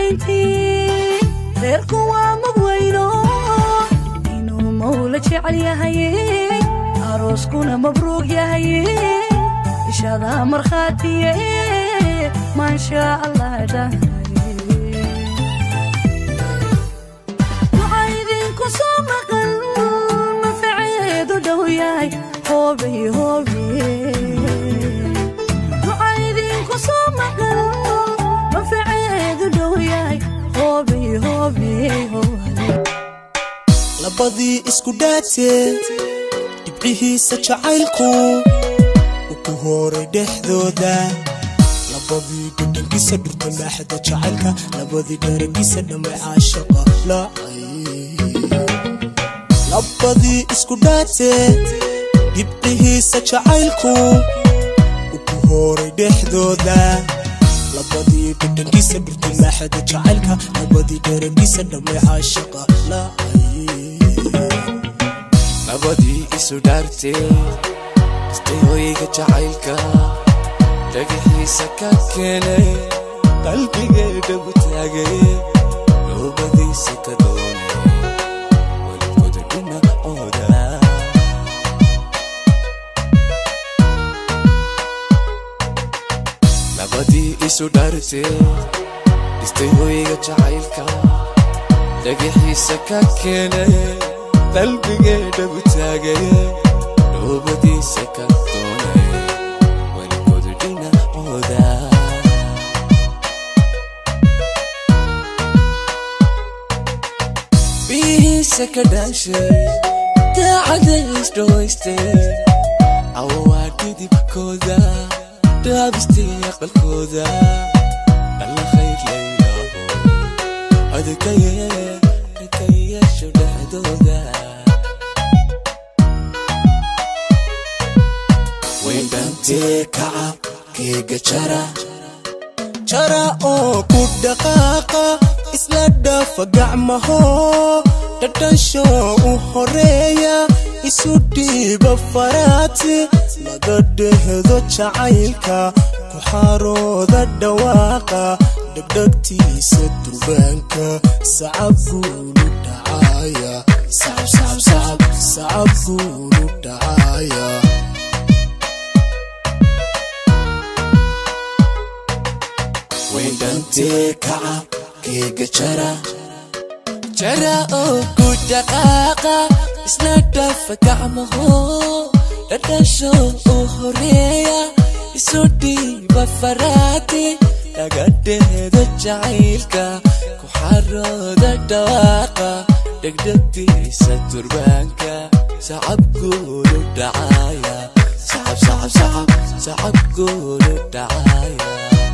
dambayntii reerku waa mabweyno inuu mawla jecel yahay arooskuna mabruug yahay ishadaa markhaatiye maansha allah dhahay waxaa idinku soo maqan manfaceedu dhow yahay hoobay hoobe waxaa idinku soo maqan manfaceedu dhow yahay hoobay hoobe hoobe labadii isku dhaatee dhibcihiisa jacaylku u ku horay dhexdooda labadii dhudhankiisa dhurta maaxda jacaylka labadii dharagiisa dhammay caashaqa lacay labadii isku dhaatee dhibcihiisa jacaylku u ku horay dhexdooda labadii dhudhankiisa dhurta maaxda jacaylka labadii dharagiisa dhammay caashaqa lacay labadii isu dhaartee istay hoyga jacaylka dhagaxiisa ka keenay qalbigeedha gu taagay noobadiisa ka doonay weligooda dhinacooda labadii isu dhaartee istay hoyga jacaylka dhagaxiisa ka keenay qalbigeedha gu taagay noobadiisa ka doonay weligooda dhinacooda bihiisa ka dhaashay daacada isdhawaystay awaa dhidibkooda dhaabistay aqalkooda alla khayr laylaho adkaye adkayeesho dhexdooda wendhantee kaca keega jara jara oo ku dhaqaaqa isla dhafa gacmaho dhadhansho u horeeya isu dhiiba faraati laga dhehdo jacaylka ku xarooda dhawaaqa dhegdhegtiisa durbaanka sacab guulu dhacaya sacab guulu dhacaya wendhantee kaca keega jara jara oo ku dhaqaaqa isla dhafa gacmaho dhadhasho u horeeya isu dhiiba faraati laga dheedo jacaylka ku xarooda dhawaaqa dhegdhegtiisa turbaanka sacab guulu dhacaya sacab sacab sacab sacab guulu dhacaya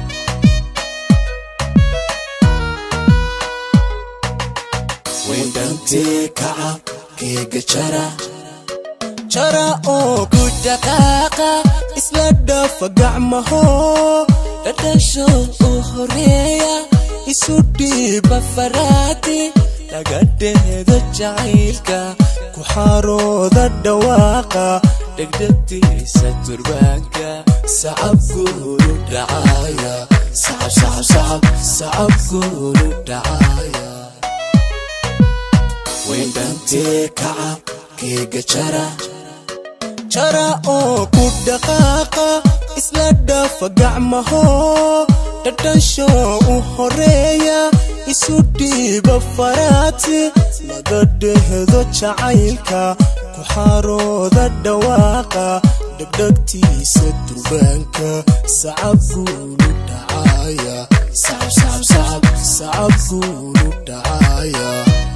wendhantee kaca keega jara jara oo ku dhaqaaqa isla dhafa gacmaho dhadhasho u horeeya isu dhiiba faraati laga dheedo jacaylka ku xarooda dhawaaqa dhegdhegtiisa turbaanka sacab guulu dhacaya sacab sacab sacab sacab guulu dhacaya wendhantee kaca keega jara jara oo ku dhaqaaqa isla dhafa gacmaho dhadhansho u horeeya isu dhiiba faraati laga dhehdo jacaylka ku xarooda dhawaaqa dhegdhegtiisa durbaanka sacab guulu dhacaya sacab sacab sacab sacab guulu dhacaya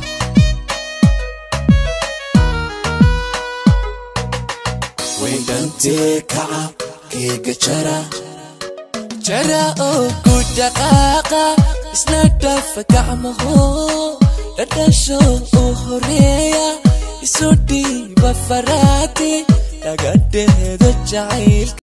wendhantee kaca keega jara jara oo ku dhaqaaqa isla dhafa gacmaho dhadhasho u horeeya isu dhiiba faraati laga dheedo jacaylka